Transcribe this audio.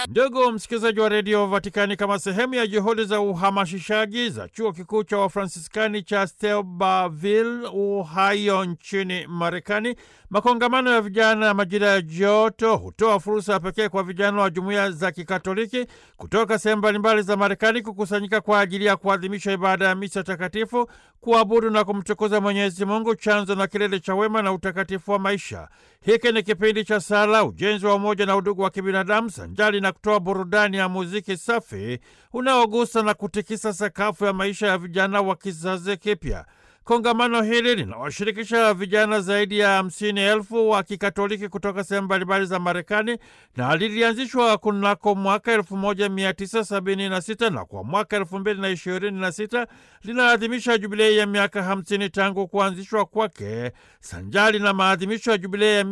Ndugu msikilizaji wa redio Vatikani, kama sehemu ya juhudi za uhamasishaji za chuo kikuu cha Wafransiskani cha Steubenville, Ohio, nchini Marekani, makongamano ya vijana ya majira ya joto hutoa fursa ya pekee kwa vijana wa jumuiya za Kikatoliki kutoka sehemu mbalimbali za Marekani kukusanyika kwa ajili ya kuadhimisha ibada ya misa takatifu, kuabudu na kumtukuza Mwenyezi Mungu, chanzo na kilele cha wema na utakatifu wa maisha. Hiki ni kipindi cha sala, ujenzi wa umoja na udugu wa kibinadamu, sanjali na kutoa burudani ya muziki safi unaogusa na kutikisa sakafu ya maisha ya vijana wa kizazi kipya. Kongamano hili linawashirikisha vijana zaidi ya hamsini elfu wa Kikatoliki kutoka sehemu mbalimbali za Marekani na lilianzishwa kunako mwaka 1976 na kwa mwaka 2026 linaadhimisha jubilei ya miaka 50 tangu kuanzishwa kwake sanjali na maadhimisho ya jubilei ya